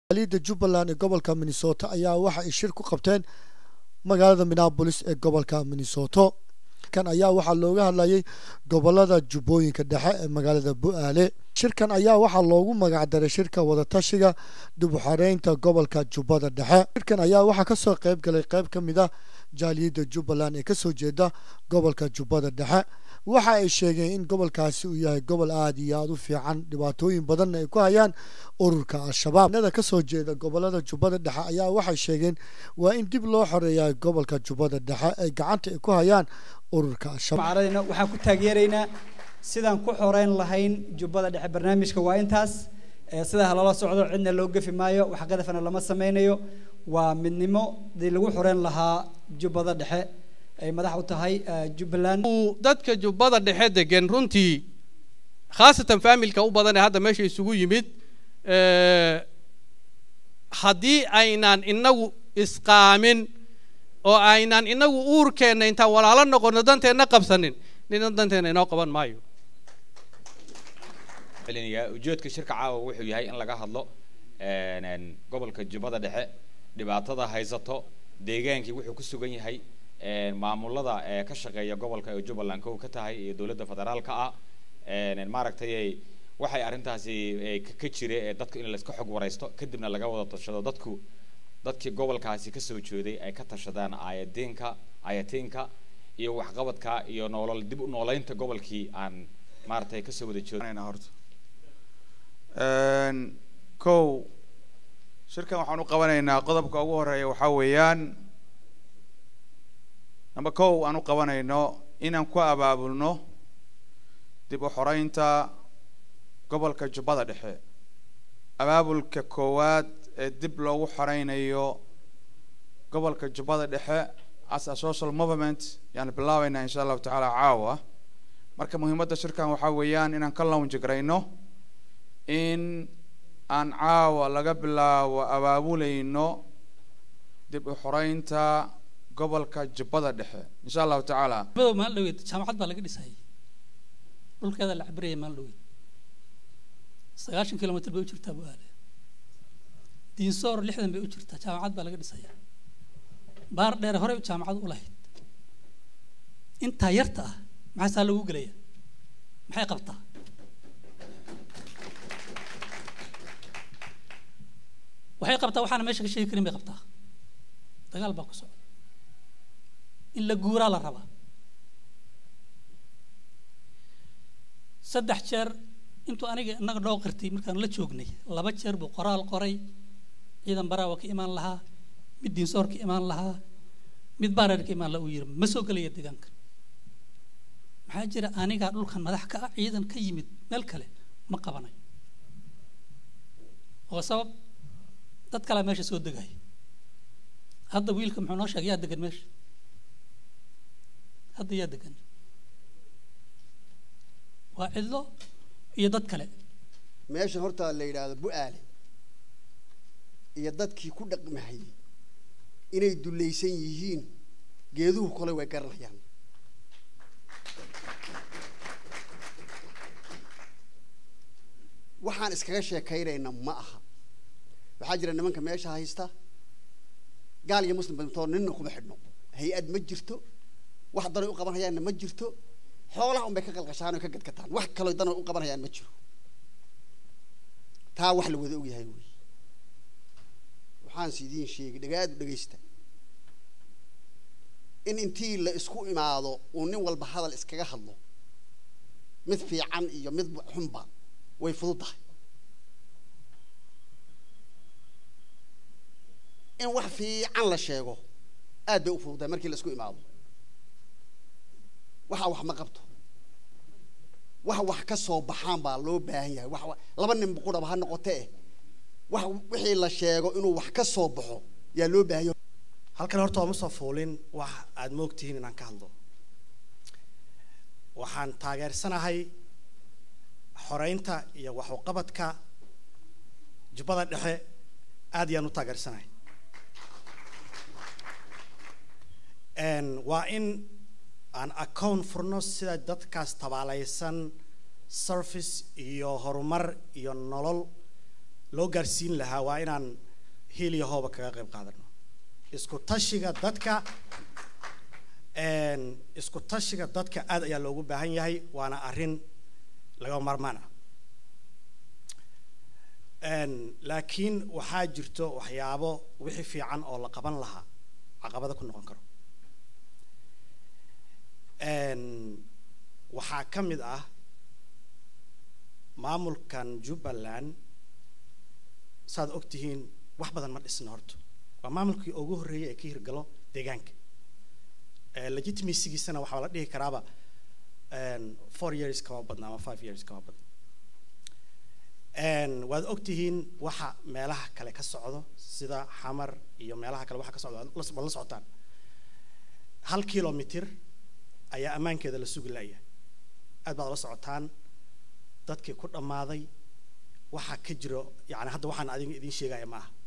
jaaliyadda jubbaland ee gobolka minnesota ayaa waxa ay shir ku qabteen magaalada minneabolis ee gobolka minnesoto kan ayaa waxaa looga hadlayay gobolada jubbooyinka dhexe ee magaalada bu-aale shirkan ayaa waxaa loogu magacdaray shirka wadatashiga dib u xareynta gobolka jubbada dhexe shirkan ayaa waxaa kasoo qayb galay qayb ka mid ah jaaliyadda jubbaland ee kasoo jeeda gobolka jubbada dhexe waxa ay sheegeen in gobolkaasi uu yahay gobol aada iyo aada u fiican dhibaatooyin badanna ay ku hayaan ururka al-shabaab nada kasoo jeeda gobolada jubbada dhexe ayaa waxay sheegeen waa in dib loo xoreeyaa gobolka jubbada dhexe ay gacanta ay ku hayaan ururka al-shabaab macaradina waxaan ku taageeraynaa sidaan ku xoreyn lahayn jubbada dhexe barnaamijka waa intaas sidaa halala socdo cidna loo gefi maayo wax qadafana lama sameynayo waa midnimo dii lagu xoreyn lahaa jubbada dhexe ay madax u tahay jubbaland dadka jubbada dhexe degan runtii khaasatan faamilka u badan ee hadda meesha isugu yimid haddii aynaan inagu isqaamin oo aynaan inagu uurkeenna intaan walaalo noqono danteenna qabsanin nina danteenna inoo qaban maayo ujeedka shirka caawa wuxuu yahay in laga hadlo gobolka jubbada dhexe dhibaatada haysato deegaankii wuxuu ku sugan yahay maamulada ee ka shaqeeya gobolka ee jubbaland kow ka tahay iyo dowladda federaalka ah maaragtay waxay arrintaasi ka jira ee dadku in layska xog waraysto kadibna laga wada tashado dadku dadkii gobolkaasi kasoo jeeday ay ka tashadaan ayadiinka ayatiinka iyo waxqabadka iyo noolol dib u nooleynta gobolkii aan maaragtay kasoo wada jeedo horta kow shirkan waxaan u qabanaynaa qodobka ugu horeeya waxaa weeyaan namba kow aan u qabanayno inaan ku abaabulno dib u xoreynta gobolka jubbada dhexe abaabulka koowaad ee dib loogu xoreynayo gobolka jubbada dhexe as a social movement yaan bilaabeynaa insha allahu tacaala caawa marka muhiimadda shirkan waxaa weeyaan inaan ka lawnjigrayno in aan caawa laga bilaabo abaabuleyno dib u xoreynta gobolka jubbada dhexe insha allahu tacaala badow maal dhaweyd jaamacad baa laga dhisayay dhulkeeda la cabiraya maal dhaweyd sagaashan kilomitr bay u jirtaa bu-aale diinsoor lixdan bay u jirtaa jaamacad baa laga dhisayaa baar dheer horey jaamacad u lahayd intaa yarta ah maxaa saa lagu gelaya maxay qabtaa waxay qabtaa waxaana meesha ka sheegi karin bay qabtaa dagaal baa ku socda in la guuraa la rabaa saddex jeer intuu aniga inaga dhoo qirtay markaan la joognay laba jeer buu qoraal qoray ciidan baraawa ka imaan lahaa mid diinsoor ka imaan lahaa mid baareer ka imaan lahaa uu yiri ma soo gelaya deegaanka maxaa jira anigaa dhulkan madax ka ah ciidan ka yimid meel kale ma qabanayo oo sabab dad kalaa meesha soo degaya hadda wiilka muxuu noo sheegay yaa degan meesha hadda yaa degan waa cidlo iyo dad kale meeshan horta la yidhaahdo bu-aale iyo dadkii ku dhaqmahayay inay dulaysan yihiin geeduhu kole way garanayaan waxaan iskaga sheekaynayna ma aha waxaa jira nimanka meesha haysta gaal iyo muslim badintoo ninna kuma xidhno hay-ad ma jirto wax danay u qaban hayaanna ma jirto xoolaha unbay ka qalqashaan oo ka gadgataan wax kaloo danay u qaban hayaan ma jiro taa wax la wada ogyahay wey waxaan si idiin sheegay dhagaadu dhegaysta in intii la isku imaado uu nin walba hadal iskaga hadlo mid fiican iyo mid xunba way fudud tahay in wax fiican la sheego aad bay u fududahay markii la isku imaado waxa wax ma qabto wax wax ka soo baxaan baa loo baahan yahay wax laba nin buquraba ha noqote eh wax wixii la sheego inuu wax ka soo baxo yaa loo baahan yahay halkan horta ooma soo fuulin wax aada moogtihiin inaan ka hadlo waxaan taageersanahay xoreynta iyo waxuqabadka jubbada dhexe aad ayaan u taageersanahay waa in aan account furno sida dadkaas tabaalaysan service iyo horumar iyo nolol loo gaarsiin lahaa waa inaan hiil iyo hooba kaga qayb qaadano isku tashiga dadka een, isku tashiga dadka aad ayaa loogu baahan yahay waana arrin laga marmaan ah Een, laakiin waxaa jirto waxyaabo wixii fiican oo la qaban lahaa caqabada ku noqon karo Een, waxaa ka mid ah maamulkan jubbaland saad og tihiin wax badan ma dhisna horta waa maamulkii ugu horreeyay ee ka hirgalo deegaanka Eh, legitimacygiisana waxaa la dhihi karaaba een, four years kama badna ama five years kama badna Een, waad og tihiin waxa meelaha kale ka socdo sida xamar iyo meelaha kale waxa ka socdo waad la- waad la socotaan hal kilomitir ayaa ammaankeeda la sugi laya aad baad la socotaan dadkii ku dhammaaday waxaa ka jiro yani hadda waxaan adiga idiin sheegaya ma aha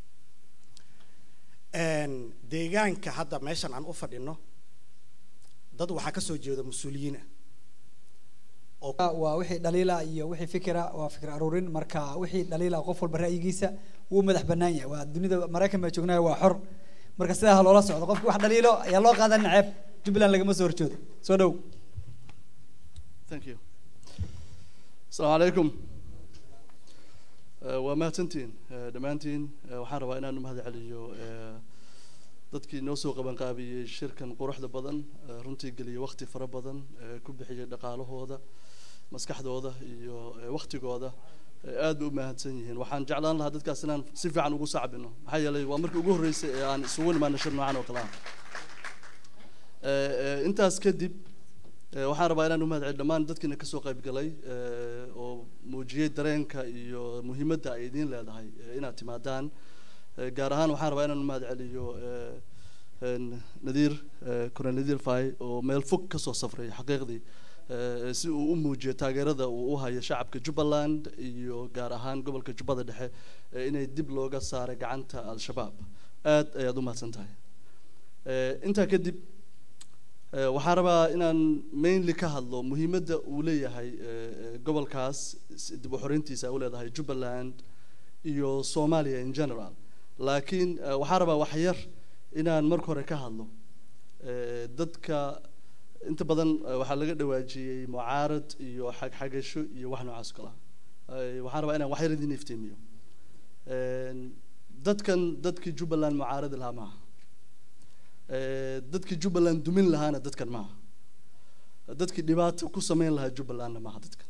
Een, deegaanka hadda meeshan aan u fadhino dad waxaa ka soo jeeda mas-uuliyiin ah waa wixii dhaliila iyo wixii fikira waa fikir aruurin marka wixii dhaliila qof walba ra'yigiisa wuu madax bannaan yahay waa dunida maraykan baa joognaya waa xor marka sidaa ha loola socdo qofki wax dhaliilo ayaa loo qaadan naceeb jubbaland lagama soo horjoodo soo dhow Thank you. Asalaamu calaykum. Eh, waa mahadsantihiin eh, dhammaantiin Eh, waxaan rabaa inaan u mahad celiyo eh, dadkii noo soo qaban qaabiyey shirkan quruxda badan eh, runtii geliyey waqti fara badan eh, ku bixiyey dhaqaalahooda maskaxdooda iyo eh, waqtigooda Eh, aad bay u mahadsan yihiin waxaan jeclaan lahaa dadkaas inaan si fiican ugu sacbino maxaa yeelay waa markii ugu horreysay ee aan isugu nimaano shir noocan oo kale ah Eh, eh, intaas kadib Eh, waxaan rabaa inaan u mahad celiyo dhammaan dadkiina kasoo qayb galay eh, oo muujiyey dareenka iyo muhiimadda ay idiin leedahay eh, inaad timaadaan Eh, gaar ahaan waxaan rabaa inaan u mahad celiyo eh, een, nadiir eh, colonel nadiir fay oo meel fog kasoo safray xaqiiqdii eh, si uu u muujiyo taageerada uu u hayo shacabka jubbaland iyo gaar ahaan gobolka jubbada dhexe eh, inay dib looga saaray gacanta al-shabaab aad ayaad u mahadsan tahay Eh, intaa kadib Eh, waxaan rabaa inaan mainly ka hadlo muhiimadda uu leeyahay eh, eh, gobolkaas s- dib u xoreyntiisa u leedahay jubbaland iyo soomaaliya in general laakiin eh, waxaan rabaa wax yar inaan marka hore ka hadlo Eh, dadka inta badan eh, waxaa laga dhawaajiyey mucaarad iyo xagxagasho iyo wax noocaas oo kale ah Eh, waxaan rabaa inaan wax yar idin iftiimiyo Een, dadkan dadkii jubbaland mucaaradi lahaa maaha Eh, dadkii jubbaland dumin lahaana dadkan maaha dadkii dhibaato ku sameyn lahaa jubbalandna maaha dadkan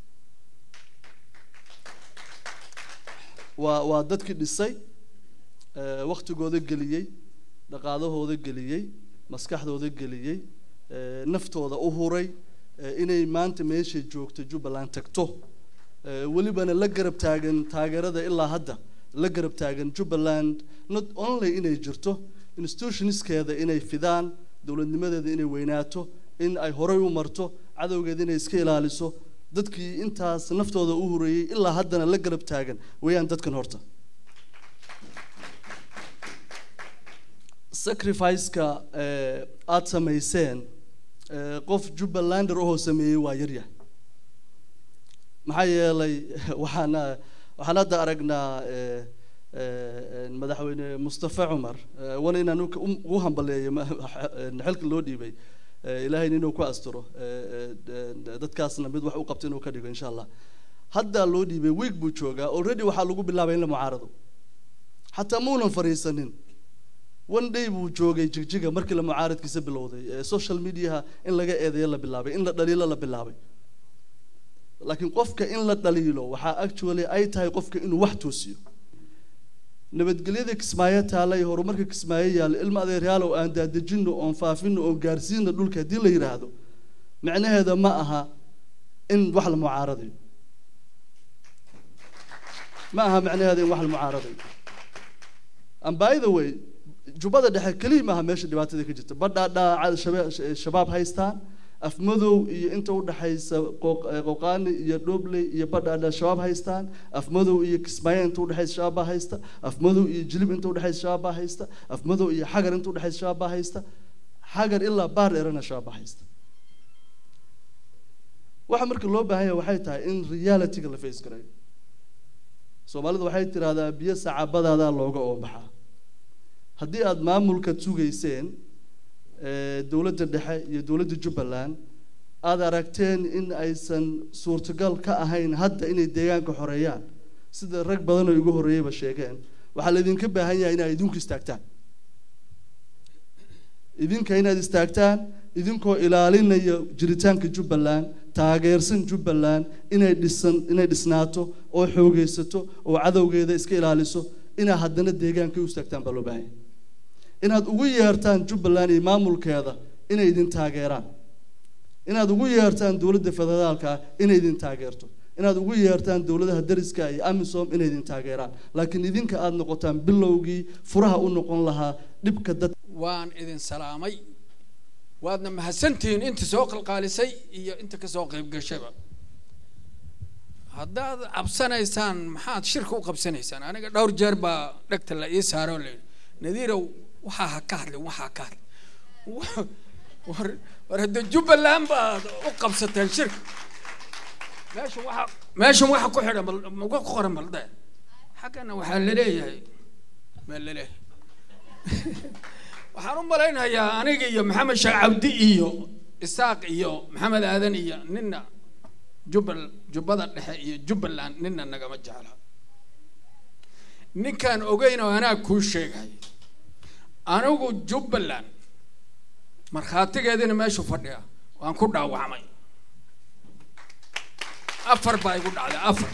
waa waa dadkii dhisay eh, waqtigooda geliyey dhaqaalahooda geliyey maskaxdooda geliyey eh, naftooda u huray eh, inay maanta meeshay joogto jubbaland tagto eh, welibana la garab taagan taageerada ilaa hadda la garab taagan jubbaland not only inay jirto institutionskeeda inay fidaan dowladnimadeeda inay weynaato in ay horay u marto cadowgeeda inay iska ilaaliso dadkii intaas naftooda u horeeyey ilaa haddana la garab taagan weeyaan dadkan horta sacrifice-ka eh, aad samayseen eh, qof jubbalander ahoo sameeyey waa yaryahay maxaa yeelay waxaana waxaan hadda aragnaa eh, eh, madaxweyne mustafa cumar eh, wana inaan u- u- ugu hambaleeyo ma- xilka loo dhiibay eh, ilaahayna inuu ku asturo eh, eh, dadkaasna mid wax u qabto inuu ka dhigo insha allah haddaa loo dhiibay week buu joogaa already waxaa lagu bilaabay in la mucaarado xataa muunan fariisanin one day buu joogay jigjiga markii la mucaaradkiisa bilowday ee social mediaha in laga eedeeyo la bilaabay in la dhaliilo la bilaabay laakiin qofka in la dhaliilo waxaa actually ay tahay qofka inuu wax toosiyo nabadgelyada kismaayo taala iyo horumarka kismaayo yaalla ilma adeeryaalow aan daadejino oon faafino oon gaarsiino dhulka haddii la yidhaahdo macnaheeda ma aha in wax la mucaaradayo ma aha macnaheeda in wax la mucaaradayo and by the way jubbada dhexe keliya maaha meesha dhibaatada ka jirta badhaadhaa shaba- shabaab haystaan afmadow iyo inta udhexaysa qooq- eh, qooqaani iyo dhobley iyo badhaadha shabaab haystaan afmadow iyo kismaayo inta udhexaysa shabaab baa haysta afmadow iyo jilib inta udhexaysa shabaab baa haysta afmadow iyo xagar inta udhexaysa shabaab baa haysta xagar ilaa baar dheerana shabaab baa haysta waxa marka loo baahan yahay waxay tahay in realityga la face garayo soomaalida waxay tidhaahdaa biyo sacabadaadaa looga oobaxaa haddii aada maamulka sugayseen eh, dowladda dhexe iyo dowladda jubbaland aada aragteen in aysan suurtagal ka ahayn hadda inay deegaanka xoreeyaan sida rag badan oo igu horreeyeyba sheegeen waxaa laydinka baahan yahay inaad idinku istaagtaan idinka inaad istaagtaan idinkoo ilaalinaya jiritaanka jubbaland taageersan jubbaland inay dhisan inay dhisnaato oo xoogeysato oo cadowgeeda iska ilaaliso inaad haddana deegaanka u istaagtaan baa loo baahan yahay inaad ugu yeertaan jubbaland iyo maamulkeeda inay idin taageeraan inaad ugu yeertaan dowladda federaalka inay idin taageerto inaad ugu yeertaan dowladaha dariska iyo amisom inay idin taageeraan laakiin idinka aada noqotaan bilowgii furaha u noqon lahaa dhibka dad waan idin salaamay waadna mahadsantihiin inta soo qalqaalisay iyo inta kasoo qayb gashaba haddaad cabsanaysaan maxaad shirka u qabsanaysaan aniga dhowr jeer baa dhegta la ii saaroo layidhi nadiirow waxaa ha ka hadlin waxaa ka hadlin Wa- war war hadda jubbaland baad u qabsateen shirka meesha waxa meeshan waxa ku xidhan bal maga ku qoran balde xaggana waxaa laleeyahay maa laleeyahay waxaan u malaynayaa aniga iyo maxamed sheekh cabdi iyo isaaq iyo maxamed aadan iyo nina jubbal jubbada dhexe iyo jubbaland nina nagama jecla ninkaan ogeyn oo anaa kuu sheegay anigu jubbaland markhaatigeedina meeshu fadhiya waan ku dhaawacmay afar baa igu dhacday afar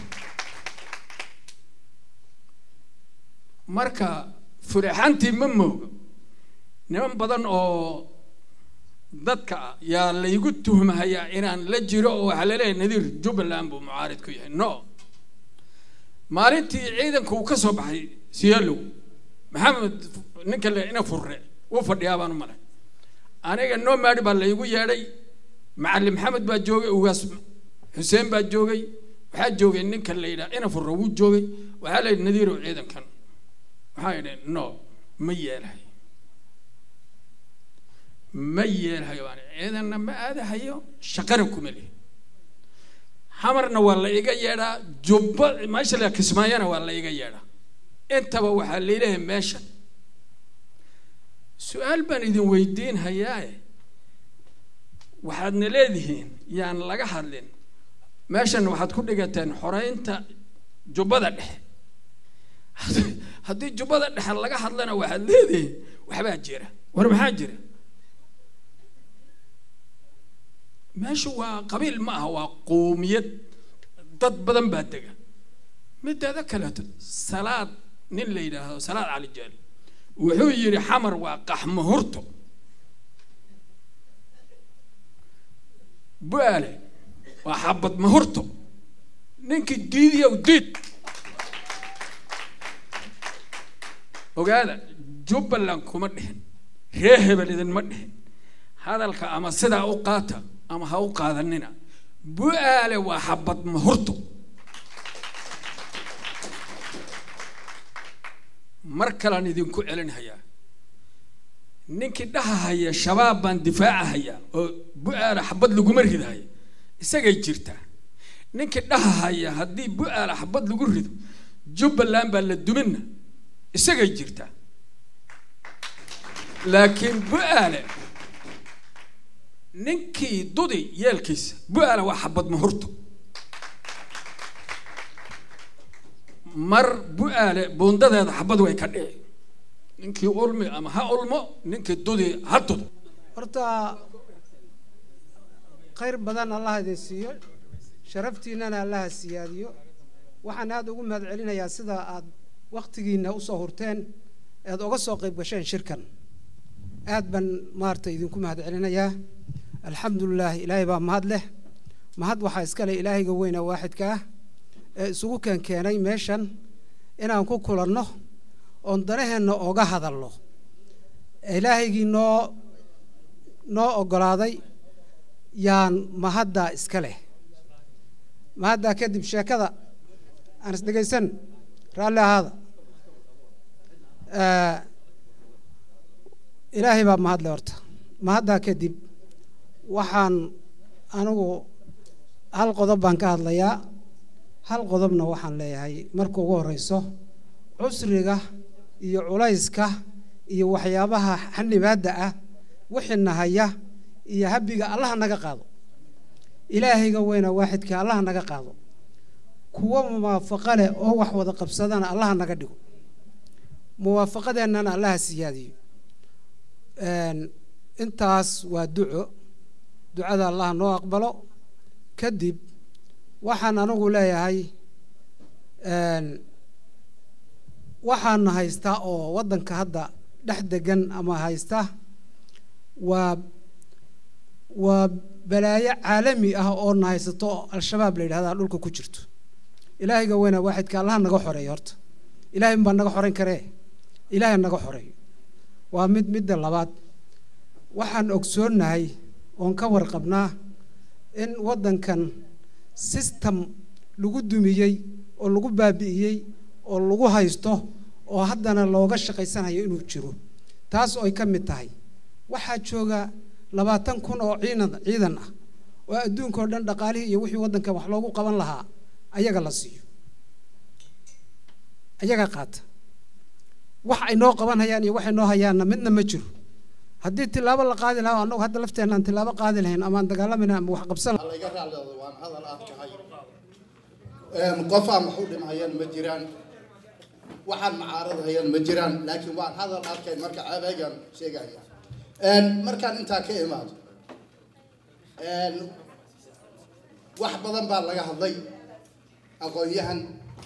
marka furaxantii ma moogo niman badan oo dadka ah yaa laygu tuhmahayaa inaan la jiro oo waxaa laleeyahay nadiir jubbaland buu mucaarid ku yahay no maalintii ciidanka uu ka soo baxay siyaalow maxamed ninka le ina furre uu fadhiyaa baan u malay aniga noo maadhi baa laygu yeedhay macalin maxamed baa joogay ugaas xuseen baa joogay waxaa joogay ninka la yidhaha ina furre wuu joogay waxaa la yidhi nadiirow ciidankan waxaa yidhi no ma yeelahay ma yeelhayo baan ciidanna ma aadahayo shaqana kuma lihi xamarna waa la iga yeedhaa jubba meesha la kismaayana waa la iga yeedhaa intaba waxaa layleeyahay meesha su-aal baan idin weydiin hayaaye waxaadna leedihiin yaan laga hadlin meeshan waxaad ku dhigateen xoreynta jubbada dhexe haddii jubbada dhexe laga hadlana waxaad leedihiin waxbaa jira war maxaa jira meeshu waa qabiil ma aha waa qoomiyad dad badan baa dega mideeda kaleeto salaad nin la yidhaahdo salaad cali jaali wuxuu yidhi xamar waa qaxmahurto bu'aale waa xabad mahurto ninkii diidiyow diid ogaada jubbaland kuma dhihin ree hebel idinma dhihin hadalka ama sidaa u qaata ama ha u qaadanina bu'aale waa xabad mahurto mar kalaan idinku celinhayaa ninkii dhahahaya shabaab baan difaacahaya oo bu'aala xabad laguma ridahaya isagay jirtaa ninkii dhahahaya haddii bu'aala xabad lagu rido jubbaland baa la duminna isagay jirtaa laakiin bu'aale ninkii dudi yeelkiisa bu'aala waa xabad mahurto mar bu'aale buundadeeda xabad way ka dhici ninkii ulmi ama ha ulmo ninkii dudi ha dudo horta khayr badan allaha idin siiyo sharaftiinnana allaha siyaadiyo waxaan aada ugu mahad celinayaa sida aad wakhtigiinna usoo hurteen ead oga soo qayb gasheen shirkan aad baan maarata idinku mahad celinayaa alxamdulilah ilaahay baa mahad leh mahad waxaa iska leh ilaahayga weyna waaxidka ah ee isugu keenkeenay meeshan inaan ku kulanno oon danaheenna oga hadalno ilaahaygii noo noo oggolaaday yaan mahaddaa iska leh mahaddaa kadib sheekada aan isdhegaysan raalli ahaada ilaahay baa mahadle horta mahaddaa kadib waxaan anigu hal qodob baan ka hadlayaa hal qodobna waxaan leeyahay marka ugu horeyso cusriga iyo culayska iyo waxyaabaha xanibaadda ah wixina haya iyo habiga allaha naga qaado ilaahayga weyna waaxidka allaha naga qaado kuwo muwaafaqo leh oo wax wada qabsadana allaha naga dhigo muwaafaqadeennana allaha siyaadiyo intaas waa duco ducada allaha noo aqbalo kadib waxaan anigu leeyahay waxaana haystaa oo waddanka hadda dhex degan ama haysta waa waa balaayo caalami ah oo na haysato oo al-shabaab la yidhahdaa dhulka ku jirto ilaahayga weyna waaxidka allaha naga xoreeyo horta ilahay unbaa naga xoreyn karee ilaahay naga xoreeyo waa mid midda labaad waxaan ogsoonnahay oon ka warqabnaa in waddankan system lagu dumiyey oo lagu baabi'iyey oo lagu haysto oo haddana looga shaqaysanayo inuu jiro taas oo ay ka mid tahay waxaa jooga labaatan kun oo ciidan ciidan ah oo adduunka oo dhan dhaqaalihii iyo wixii waddankan wax loogu qaban lahaa ayaga la siiyo ayaga qaata wax ay noo qaban hayaan iyo waxay noo hayaanna midna ma jiro haddii tilaabo la qaadi lahaa annagu hadda lafteenna aan tilaabo qaadi lahayn ama aan dagaalamayna ama wax qabsan laga raacleedo waan hadal aad kahay qof aan wax u dhimhayaan ma jiraan waxaan macaarad hayaan ma jiraan laakiin waan hadal arkay marka ceebeygan sheegaya markaan intaa ka imaado wax badan baa laga hadlay aqoon-yahan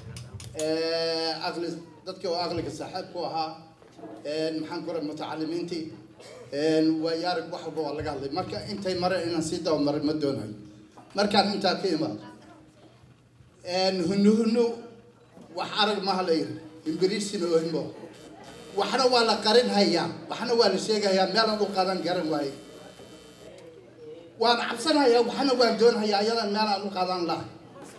aqli dadkii oo aqliga saaxiibku ahaa maxaan ku raa mutacalimiintii waayo arag wax walba waa laga hadlay marka intay mareen inaan sii dabamarin ma doonayo markaan intaa ka imaado hunu hunu wax arag maha la yiri imbiriisina ohimo waxna waa la qarin hayaa waxna waa la sheegayaa meelaan u qaadan garan waaye waan cabsanayaa waxna waan doonayaa iyadan meelaan u qaadan lahay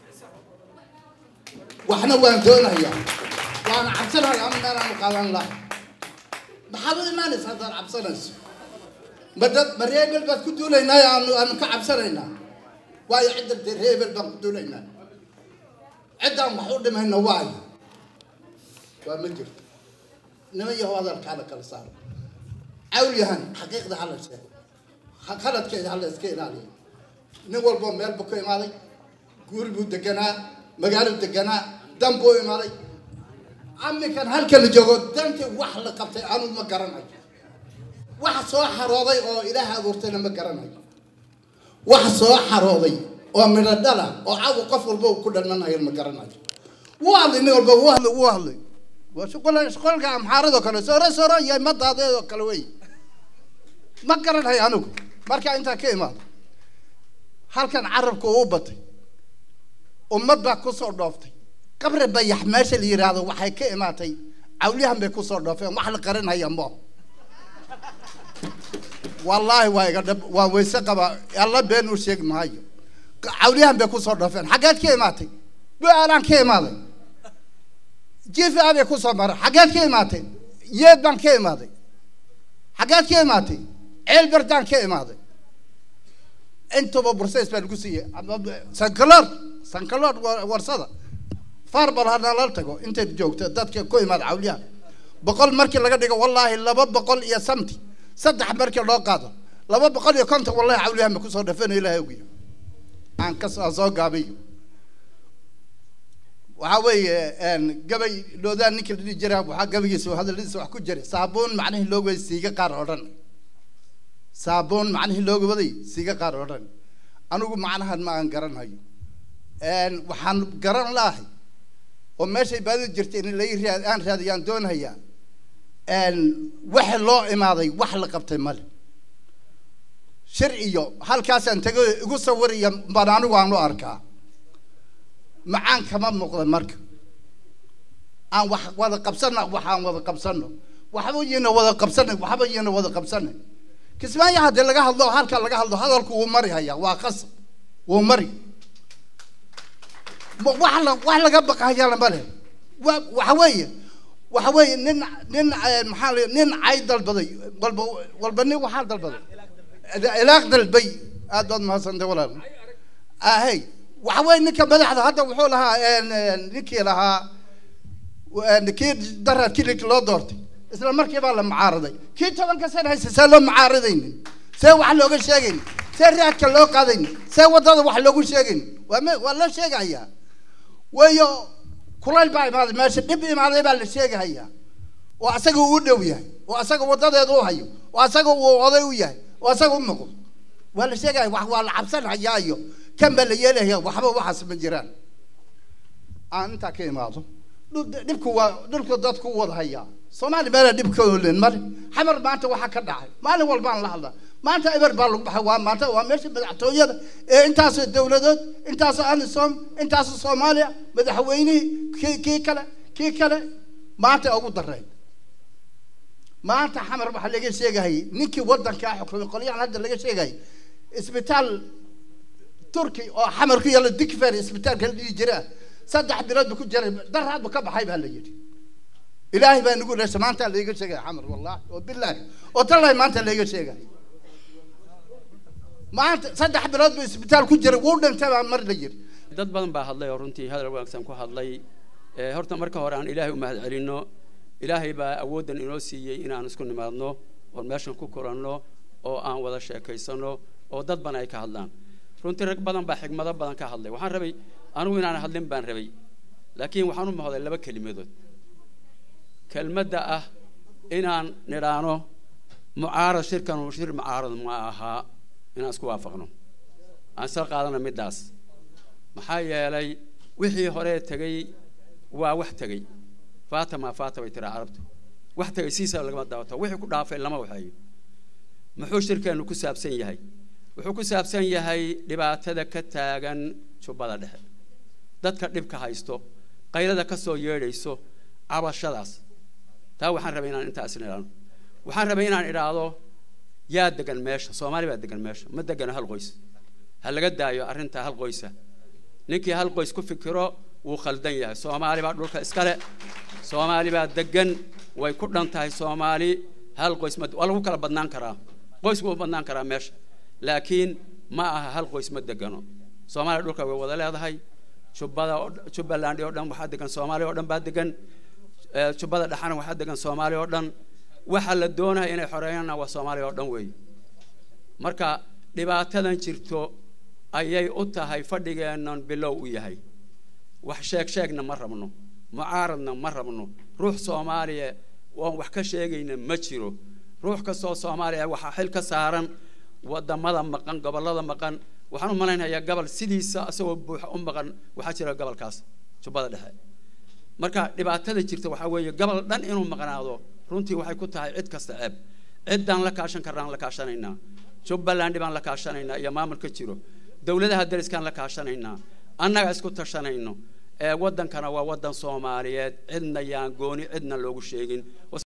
waxna waan doonayaa waan cabsanayaa ama meelaan u qaadan lahay maxaad u imaanaysa haddaad cabsanayso ma dad ma reebel baad ku duulaynaa aanu aanu ka cabsanaynaa waayo cidda dee reebel baan ku duulaynaa ciddaan wax u dhimayna waayo waa ma jirto niman yahow hadalkaa la kala saaro cawlyahan xaqiiqda hala sheego qaladkeeda hala iska ilaaliyo nin walboo meel buu ka imaaday guuri buu deganaa magaalo deganaa dan buu imaaday aminkan halkan la joogo dantii wax la qabtay anu ma garanayo wax soo xarooday oo ilaah abuurtayna ma garanayo wax soo xarooday oo midho dhala oo cawu qof walba uu ku dhalmanayo ma garanayo wuu hadlay nin walba wuu hadlay wuu hadlay waa shuqul shuqulka amxaaradoo kale sooro sooro iyo madaadeedoo kale wey ma garanayo anigu markaa intaa ka imaado halkan carabka uu batay ummad baa kusoo dhooftay qabri bayax meesha la yidhaahdo waxay ka imaatay cawliyahan bay kusoo dhoofeen wax la qarinaya mo wallaahi waa iga dhab waa weyse qaba alla been u sheegi maayo cawliyahan bay kusoo dhoofeen xaggeed ka imaatay bu-aalaan ka imaaday jifa bay kusoo maray xaggeed ka imaatay yeed baan ka imaaday xaggeed ka imaatay ceel berdaan ka imaaday intuba bursays baan ku siiyey sankalood sankalood warsada farbal hadna la tago intayd joogto dadka ku imaada cawliyaha boqol markii laga dhigo wallaahi laba boqol iyo samti saddex markii loo qaado laba boqol iyo konton wallahi cawliyahan ba kusoo dhafeen ilahay ogiyo aan kasoo soo gaabiyo waxaa weeye gabay dhoodaan ninka la dhihi jiraa waxaa gabaygiisa hadaladiisa wax ku jiray saabuun macnihii loo waday siiga qaar oo dhan saabuun macnihii looga waday siiga qaar oo dhan anigu macnahan ma aan garanhayo waxaan garan laahay oo meeshay baadida jirtay in lai raad aan raadiyaan doonhayaa waxa loo imaaday wax la qabtay male shir iyo halkaasaan tego igu sawiraya baan anigu aan u arkaa macaan kama muuqda marka aan wax wada qabsana waxaan wada qabsano waxba yina wada qabsanay waxba yina wada qabsanay kismaayo haddii laga hadlo halka laga hadlo hadalku wuu mari hayaa waa qasab wuu mari wax la wax laga baqahayaa lama leh wa waxa weeye waxa weeye nin nin maxaa la nin cay dalbaday walba walba nin waxaa dalbaday ilaaq dalbay aad baad mahadsantay walaal ahey waxa weeye ninka madaxda hadda wuxuu lahaa een, een, ninkii lahaa een, kii darar kilik loo doortay isla markii baa la mucaaraday kii tobanka sana haysta see loo mucaaradaynin see wax looga sheegaynin see raadka loo qaadaynin see wadada wax loogu sheegaynin waa me waa loo sheegayaa waayo kulayl baa imaaday meesha dhib imaaday baa la sheegahayaa oo asaga uu dhow yahay oo asaga wadadeeda u hayo oo asaga uu oday u yahay oo asaga u muuqdo waa la sheegaya wax waa la cabsanhayaa iyo kan baa la yeelaya waxba waxaas ma jiraan aan intaa ka imaado dhul- dhibku waa dhulku dadku u wada hayaa soomaali meela dhibka olin male xamar maanta waxaa ka dhacay maalin walbaan la hadlaa maanta eber baa lagu baxay waa maanta waa meesha madaxtooyada ee intaasoo dowladood intaasoo anisom intaasoo soomaaliya madaxweynihii kii kii kale kii kale maanta ugu dareen maanta xamar waxaa laga sheegahayay ninkii wadankaa xukumay qolyahan hadda laga sheegayay isbitaal turki oo xamar ku yaalla dikfer isbitaalka la dhihi jira saddex bilood bu ku jiray daraad bu ka baxay baa la yidhi ilaahay baa nagu dhashay maanta layga sheegaya xamar wallahi oo bilaahi oo tallahi maanta layga sheegaya maanta saddex bilood bu isbitaal ku jiray wuu dhintay baa mar la yidhi dad badan baa hadlay oo runtii hadal wanaagsan ku hadlay ee horta marka hore aan ilaahay u mahad celinno ilaahay baa awooddan inoo siiyey inaan isku nimaadno oon meeshan ku kulanno oo aan wada sheekaysano oo dad badan ay ka hadlaan runtii rag badan baa xigmado badan ka hadlay waxaan rabay anigu inaan hadlin baan rabay laakiin waxaan u mahday laba kelimadood kelmadda ah inaan nidhaano mucaarad shirkan shir mucaarad ma ahaa inaan isku waafaqno aan isla qaadana middaas maxaa yeelay wixii hore tegey waa wax tegey faata maa faata bay tiraa carabtu wax tegey siisa lagama daawato wixii ku dhaafay lama waxeeyo muxuu shirkeenu ku saabsan yahay wuxuu ku saabsan yahay dhibaatada ka taagan jubbada dhexe dadka dhibka haysto qaylada ka soo yeedhayso cabashadaas taa waxaan rabay inaan intaas idhaano waxaan rabay inaan idhaahdo yaa degan meesha soomaali baa degan meesha ma degano hal qoys ha laga daayo arrinta hal qoysa ninkii hal qoys ku fikiro wuu khaldan yahay soomaali baa dhulka iskale soomaali baa degan way ku dhan tahay soomaali hal qoys ma waa lagu kala badnaan karaa qoys wuu badnaan karaa meesha laakiin ma aha hal qoys ma degano soomaaliya dhulka way wada leedahay jubbada oo- jubbaland oo dhan waxaa degan soomaaliya oo dhan baa degan ee, jubbada dhexana waxaa degan soomaaliya oo dhan waxa la doonaya inay xoreeyaanna waa soomaaliya oo dhan weeye marka dhibaatadan jirto ayay u tahay fadhigeennan bilow u yahay wax sheeg sheegna ma rabno mucaaradna ma rabno ruux soomaaliya oon wax ka sheegayna ma jiro ruux kastoo soomaaliya waxaa xil ka saaran wadamada maqan gobollada maqan waxaan u malaynayaa gobol sidiisa isagoo buuxa u maqan waxaa jira gobolkaas jubbada dhexe marka dhibaatada jirta waxaa weeye gobol dhan inuu maqnaado runtii waxay ku tahay cid kasta ceeb ciddaan la kaashan karnaan la kaashanaynaa jubbaland baan la kaashanaynaa iyo maamulka jiro dowladaha dariskaan la kaashanaynaa annaga isku tashanayno ee waddankana waa waddan soomaaliyeed cidna yaan gooni cidna loogu sheegin